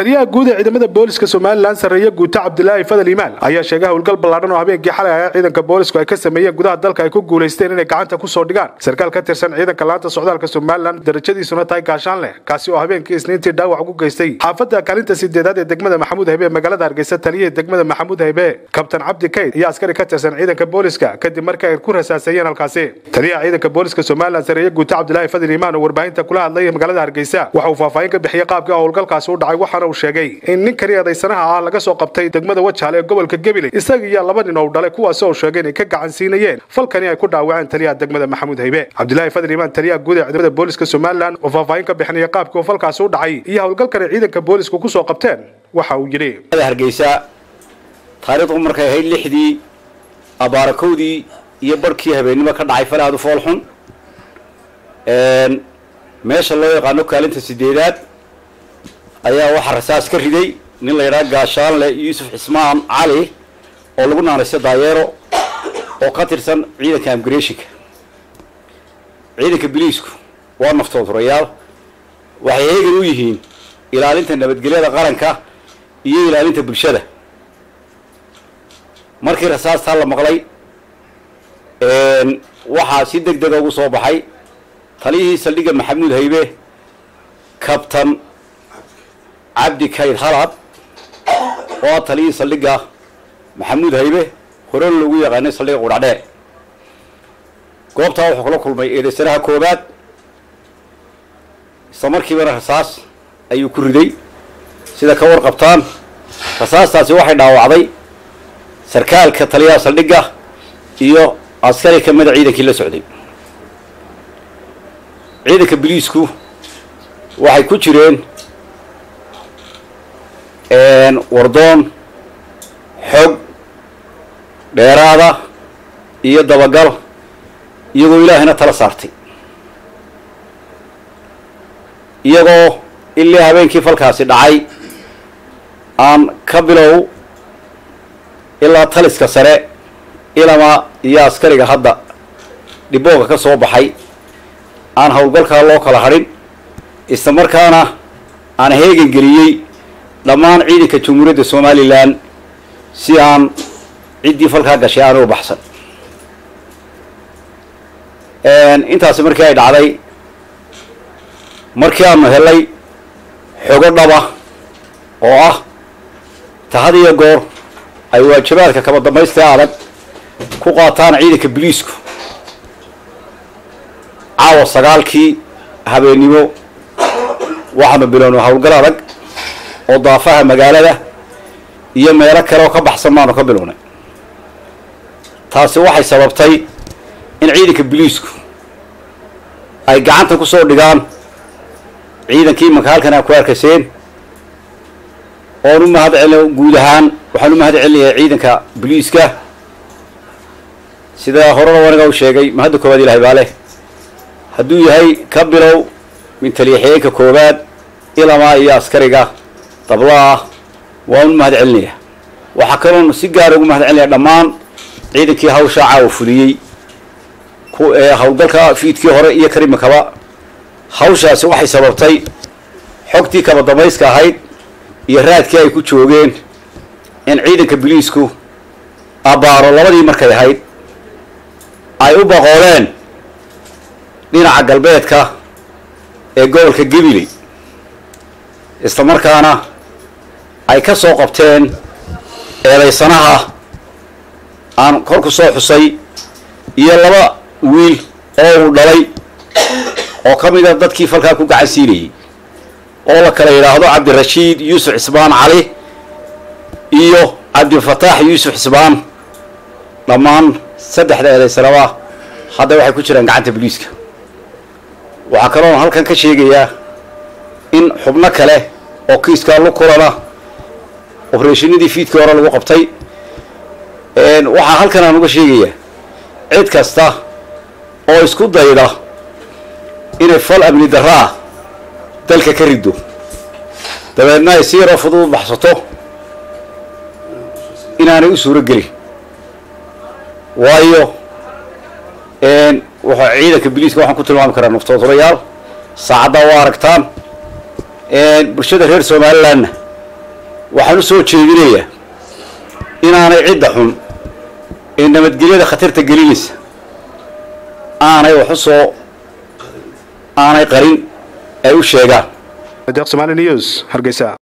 taliyaha guud ee ciidamada booliska somalilan sarreeye guuta cabdilaahi fadal iimaan ayaa sheegay howlgal ballaadhan oo habeenkii xalay ayaa ciidanka boolisku ay ka sameeyeen gudaha dalka ay ku guulaysteen inay gacanta kusoo dhigaan sarkaal ka tirsan ciidanka laanta socdaalka somalilan darajadiisuna tahay gaashaan leh kaasi oo habeenkii isniintii dhaawac ugu geystay xaafadda kaalinta sideedaad ee degmada maxamuud haybe ee magaalada hargeysa taliyihii degmada maxamuud haybe kabtan cabdi kayd iyo askari ka tirsan ciidanka booliska kadib markii ay ku rasaaseeyeen halkaasi taliyaha ciidanka booliska somalilan sarreeye guuta cabdilaahi fadal iimaan oo warbaahinta kula hadlay magaalada hargeysa waxa uu faahfaahin ka bixiyey qaabkii howlgalkaasi u dhacay waxaana uu sheegay in ninkani eedaysanaha ah laga soo qabtay degmada wajaale ee gobolka gabiley isaga iyo laba nin oo dhalay kuwaasi oo sheegay inay ka gacan siinayeen falkani ay ku dhaawaceen taliyaha degmada maxamuud haybe cabdilaahi fadal iimaan taliyaha guud ee ciidamada booliska somalilan oo faahfaahin ka bixinaya qaabkii uu falkaasi u dhacay iyo howlgalkani ciidanka boolisku ku soo qabteen waxa uu yidhi hargeysa taariikhdu markay ahayd lixdii abaarakowdii iyo barhkii habeennimo ka dhacay falaadu foolxun meesha loo yaqaano kaalinta sideedaad ayaa waxaa rasaas ka riday nin la yidhaha gaashaanle yuusuf cismaan cali oo lagu naanaysta daayeero oo ka tirsan ciidanka amgreshinka ciidanka biliisku waa naftoodurayaal waxay heegan u yihiin ilaalinta nabadgelyada qaranka iyo ilaalinta bulshada markii rasaastaa la maqlay waxaa si deg dega ugu soo baxay taliyihii saldhigga maxamuud haybe kabtan cabdi kayd halad oo ah taliyihii saldhigga maxamuud haybe horena lagu yaqaanay saldhigga qudhacdheer goobtaa wuxuu kula kulmay eedaysanaha koobaad isla markiibana rasaas ayuu ku riday sida ka warqabtaan rasaastaasi waxay dhaawacday sarkaalka taliyaha saldhigga iyo askari ka mida ciidankii la socday ciidanka biliisku waxay ku jireen wardoon xog dheeraada iyo dabagal iyagoo ilaahayna tala saartay iyagoo ilii habeenkii falkaasi dhacay aan ka bilow ilaa taliska sare ilama iyo askariga hadda dhibooga ka soo baxay aan howlgalkaa loo kala hadhin isla markaana aan heegan geliyey dhammaan ciidanka jamhuuriyadda somalilan si aan ciddii falkaa gashay aana u baxsan intaasi markii ay dhacday markii aanu helay xogo dhaba oo ah tahad iyo goor ay waajibaadka kaba dambaystaa adag ku qaataan ciidanka biliisku caawa sagaalkii habeennimo waxaanu bilownay howlgal adag oo daafaha magaalada iyo meelo kale oo ka baxsan baanu ka bilownay taasi waxay sababtay in ciidanka biliisku ay gacanta ku soo dhigaan ciidankii imanka halkan aa ku arkayseen oon u mahad celin guud ahaan waxaan u mahad celinayaa ciidanka biliiska sida horena waniga u sheegay mahadda koowaad ilahay baa leh hadduu yahay ka bilow min taliyaxiyeenka koowaad ilamaa iyo askariga dablaah waan u mahad celinayaa waxaa kaloon si gaara ugu mahad celinaya dhammaan ciidankii hawshaa caawa fuliyey howlgalka fiidkii hore iyo karimakaba hawshaasi waxay sababtay xogtii kaba damayska ahayd iyo raadkii ay ku joogeen in ciidanka biliisku abbaaro labadii markay ahayd ay u baqoodeen dhinaca galbeedka ee gobolka gabiley isla markaana ay ka soo qabteen eedaysanaha aan kor ku soo xusay iyo laba wiil oo uu dhalay oo ka mid a dadkii falkaa ku gacan siinayey oo la kala yidhaahdo cabdirashiid yuusuf cismaan cali iyo cabdifataax yuusuf cismaan dhammaan saddexda eedaysanaba hadda waxay ku jiraan gacanta boliiska waxaa kaloon halkan ka sheegayaa in xubno kale oo kiiskaa lu kulana obereshinadii fiidkii hore lagu qabtay waxaa halkan aan uga sheegayaa cid kasta oo isku dayda inay fal amni daraa dalka ka riddo dabeedna ay si yaroo fudud baxsato inaanay u suuro gelin waayo wuxuu ciidanka biliiska waxaan ku tilmaami karaa naftoodurayaal saacaddaa waa aragtaan bulshada reer somalilandna waxaan u soo jeedinayaa inaanay cidda xun ee nabadgelyada khatarta gelinaysa aanay wax u soo aanay qarin ay u sheegaan deeq somaali news hargeysa